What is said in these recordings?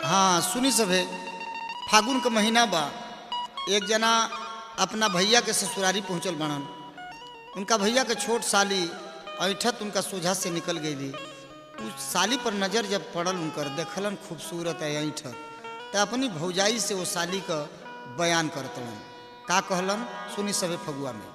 हाँ सुनी सभे फागुन का महीना बा एक जना अपना भैया के ससुरारी पहुंचल बनन उनका भैया के छोट साली ऐठत उनका सोझा से निकल गई उस साली पर नज़र जब पड़ल उनकर देखलन खूबसूरत है ऐठत तो अपनी भौजाई से वो साली का बयान करतलन का कहलन सुनी सभे फगुआ में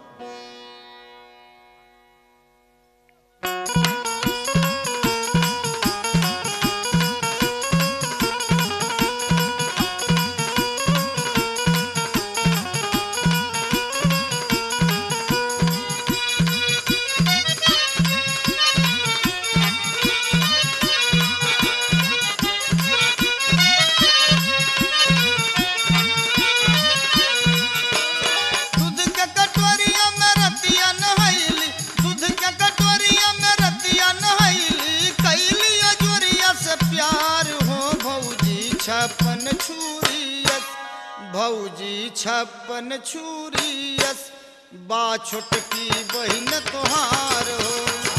दूध के कटोरिया में रतिया नहैली दूध के कटोरिया में रतिया नहैली कैली अजोरिया से प्यार हो भौजी छप्पन छुरियस भौजी छप्पन छुरियस बा छोटकी बहिन तोहार हो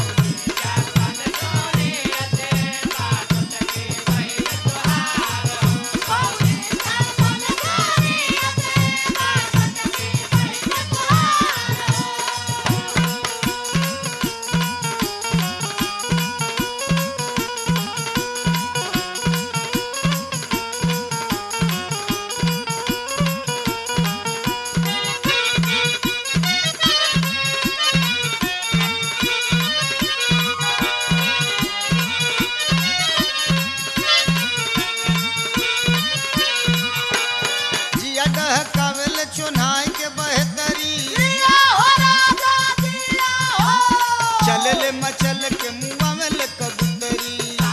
जिया डहकावेल चुनाई के बहतरी चलले मचल के मुआ में ले कबूतरी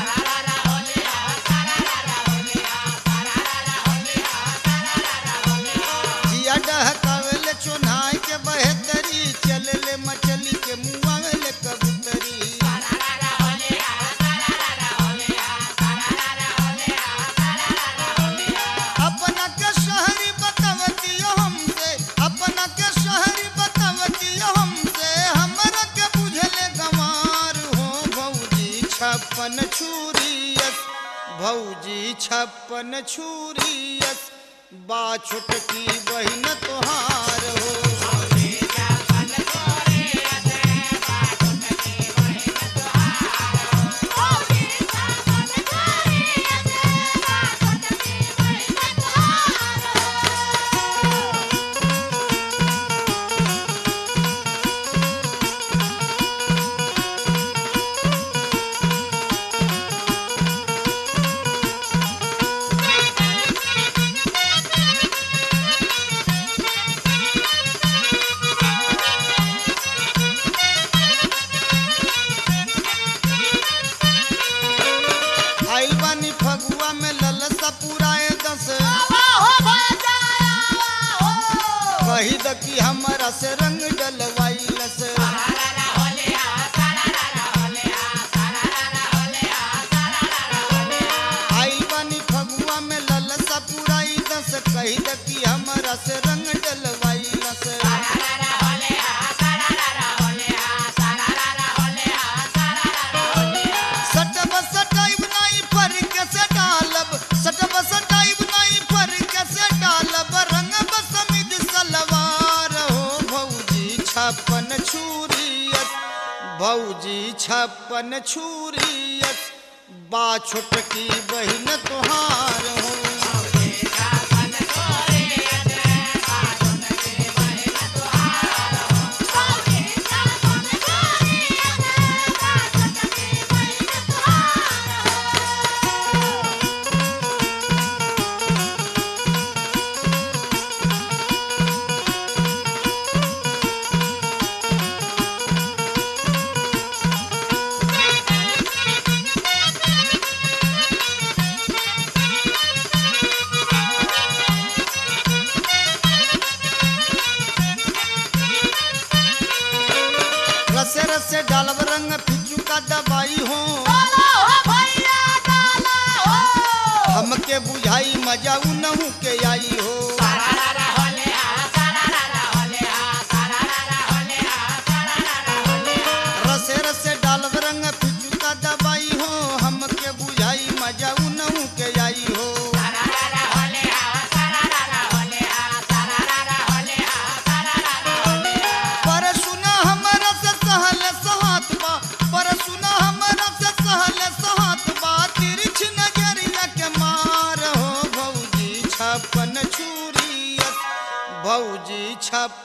जिया डहकावेल चुनाई के बहतरी चलले मचली के मुआ में ले कबूतरी अपना के शहरी बतावती हमसे अपना के शहरी बतावती हमसे हमरा के बुझले गंवार हो भौजी छप्पन छुरियस भौजी छप्पन छुरियस बा छोटकी बहिन तोहार हो आइल बानी फगुआ में ललसा पुराए दस कही द कि हमरा से रंग डलवाइलस आइल बानी फगुआ में ललसा पुराई दस कही द कि हमरा से रंग डलवाइलस सटब सटाइब नहीं पर के से डालब सटब सटाइब नहीं पर के से डालब रंग बसमिद सलवार हो भौजी छप्पन छुरियत भौजी छप्पन छुरियत बा छोटकी बहिन तोहार हो रसे रसे डालब रंग फिचू का दवाई हो हमके बुझाई मजा उनहू के आई हो रसे रसे डालब रंग फिचू का दवाई हो हमके बुझाई मजा उनहू के आई हो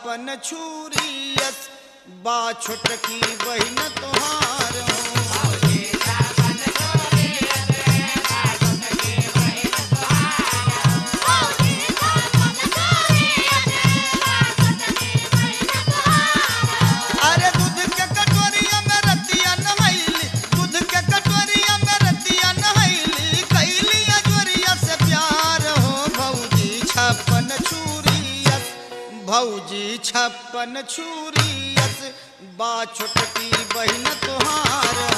छप्पन छुरियस बा छोटकी बहिन तोहार हो अरे दूध के कटोरिया में रतिया नहैली दूध के कटोरिया में रतिया नहैली कैली अजोरिया से प्यार हो भौजी छप्पन छुरियस भौजी छप्पन छुरियस बा छोटकी बहिन तोहार